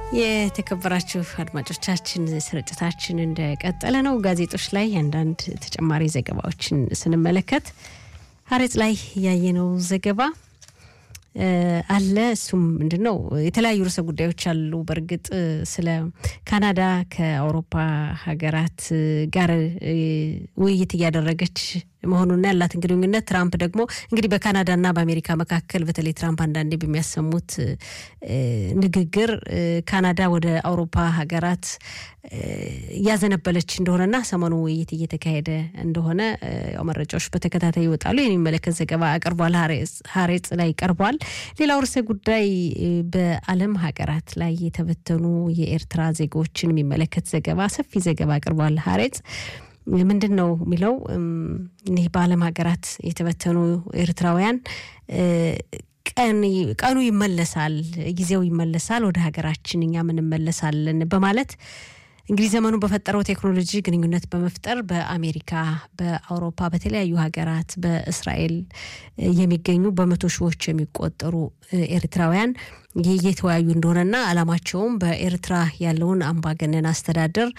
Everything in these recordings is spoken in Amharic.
የተከበራችሁ አድማጮቻችን ስርጭታችን እንደቀጠለ ነው። ጋዜጦች ላይ አንዳንድ ተጨማሪ ዘገባዎችን ስንመለከት ሀሬጽ ላይ ያየነው ዘገባ አለ። እሱም ምንድን ነው? የተለያዩ ርዕሰ ጉዳዮች አሉ። በእርግጥ ስለ ካናዳ ከአውሮፓ ሀገራት ጋር ውይይት እያደረገች መሆኑና ያላትን ግንኙነት ትራምፕ ደግሞ እንግዲህ በካናዳና በአሜሪካ መካከል በተለይ ትራምፕ አንዳንዴ በሚያሰሙት ንግግር ካናዳ ወደ አውሮፓ ሀገራት እያዘነበለች እንደሆነና ሰሞኑ ውይይት እየተካሄደ እንደሆነ ያው መረጃዎች በተከታታይ ይወጣሉ። ይህን የሚመለከት ዘገባ አቅርቧል። ሀሬጽ ላይ ቀርቧል። ሌላው ርዕሰ ጉዳይ በዓለም ሀገራት ላይ የተበተኑ የኤርትራ ዜጎችን የሚመለከት ዘገባ ሰፊ ዘገባ አቅርቧል ሀሬጽ ምንድን ነው የሚለው? እኒህ በዓለም ሀገራት የተበተኑ ኤርትራውያን ቀኑ ይመለሳል፣ ጊዜው ይመለሳል፣ ወደ ሀገራችን እኛም እንመለሳለን በማለት እንግዲህ ዘመኑ በፈጠረው ቴክኖሎጂ ግንኙነት በመፍጠር በአሜሪካ፣ በአውሮፓ፣ በተለያዩ ሀገራት በእስራኤል የሚገኙ በመቶ ሺዎች የሚቆጠሩ ኤርትራውያን እየተወያዩ እንደሆነና ዓላማቸውም በኤርትራ ያለውን አምባገነን አስተዳደር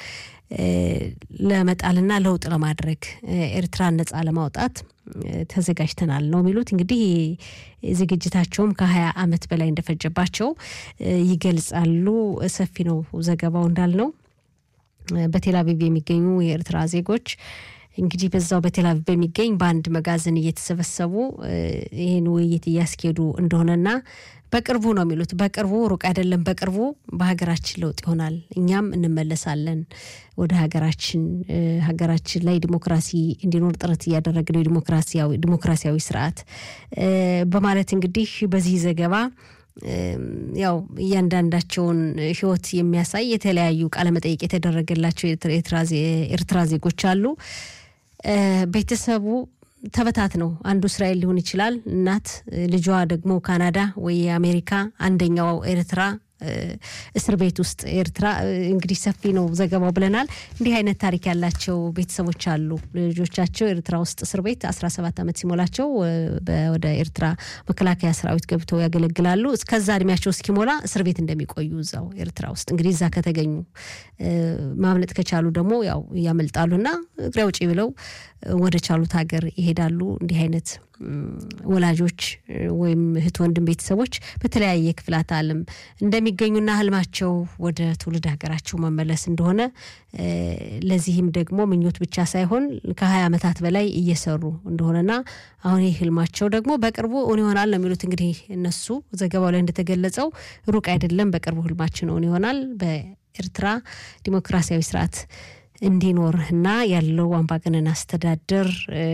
ለመጣልና ለውጥ ለማድረግ ኤርትራን ነጻ ለማውጣት ተዘጋጅተናል ነው የሚሉት። እንግዲህ ዝግጅታቸውም ከሀያ ዓመት በላይ እንደፈጀባቸው ይገልጻሉ። ሰፊ ነው ዘገባው እንዳልነው በቴልአቪቭ የሚገኙ የኤርትራ ዜጎች እንግዲህ በዛው በቴልአቪቭ በሚገኝ በአንድ መጋዘን እየተሰበሰቡ ይህን ውይይት እያስኬዱ እንደሆነና በቅርቡ ነው የሚሉት። በቅርቡ ሩቅ አይደለም፣ በቅርቡ በሀገራችን ለውጥ ይሆናል፣ እኛም እንመለሳለን ወደ ሀገራችን ሀገራችን ላይ ዲሞክራሲ እንዲኖር ጥረት እያደረግን ነው ዲሞክራሲያዊ ስርዓት በማለት እንግዲህ በዚህ ዘገባ ያው እያንዳንዳቸውን ሕይወት የሚያሳይ የተለያዩ ቃለመጠይቅ የተደረገላቸው የኤርትራ ዜጎች አሉ። ቤተሰቡ ተበታት ነው። አንዱ እስራኤል ሊሆን ይችላል፣ እናት ልጇ ደግሞ ካናዳ ወይ አሜሪካ፣ አንደኛው ኤርትራ እስር ቤት ውስጥ ኤርትራ እንግዲህ ሰፊ ነው ዘገባው ብለናል። እንዲህ አይነት ታሪክ ያላቸው ቤተሰቦች አሉ። ልጆቻቸው ኤርትራ ውስጥ እስር ቤት 17 ዓመት ሲሞላቸው ወደ ኤርትራ መከላከያ ሰራዊት ገብተው ያገለግላሉ። እስከዛ እድሜያቸው እስኪሞላ እስር ቤት እንደሚቆዩ እዛው ኤርትራ ውስጥ እንግዲህ እዛ ከተገኙ ማምለጥ ከቻሉ ደግሞ ያው ያመልጣሉና እግሬ አውጪ ብለው ወደ ቻሉት ሀገር ይሄዳሉ። እንዲህ አይነት ወላጆች ወይም እህት ወንድም ቤተሰቦች በተለያየ ክፍላት ዓለም እንደሚገኙና ህልማቸው ወደ ትውልድ ሀገራቸው መመለስ እንደሆነ ለዚህም ደግሞ ምኞት ብቻ ሳይሆን ከሀያ ዓመታት በላይ እየሰሩ እንደሆነና አሁን ይህ ህልማቸው ደግሞ በቅርቡ እውን ይሆናል ነው የሚሉት። እንግዲህ እነሱ ዘገባው ላይ እንደተገለጸው ሩቅ አይደለም፣ በቅርቡ ህልማችን እውን ይሆናል በኤርትራ ዲሞክራሲያዊ ስርዓት እንዲኖር እና ያለው አምባገነን አስተዳደር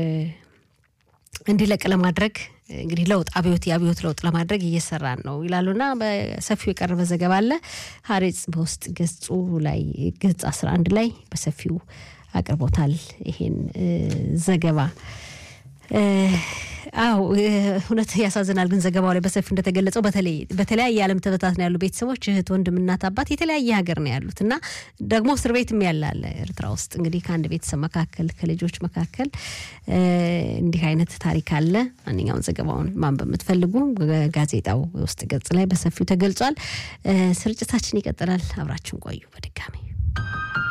እንዲለቅ ለማድረግ እንግዲህ ለውጥ አብዮት የአብዮት ለውጥ ለማድረግ እየሰራን ነው ይላሉና በሰፊው የቀረበ ዘገባ አለ። ሀሬጽ በውስጥ ገጹ ላይ ገጽ 11 ላይ በሰፊው አቅርቦታል ይሄን ዘገባ። አዎ እውነት ያሳዝናል። ግን ዘገባው ላይ በሰፊው እንደተገለጸው በተለይ በተለያየ ዓለም ተበታት ነው ያሉ ቤተሰቦች እህት፣ ወንድም፣ እናት፣ አባት የተለያየ ሀገር ነው ያሉት እና ደግሞ እስር ቤትም ያለ አለ ኤርትራ ውስጥ እንግዲህ ከአንድ ቤተሰብ መካከል ከልጆች መካከል እንዲህ አይነት ታሪክ አለ። ማንኛውን ዘገባውን ማንበብ የምትፈልጉ ጋዜጣው ውስጥ ገጽ ላይ በሰፊው ተገልጿል። ስርጭታችን ይቀጥላል። አብራችን ቆዩ። በድጋሚ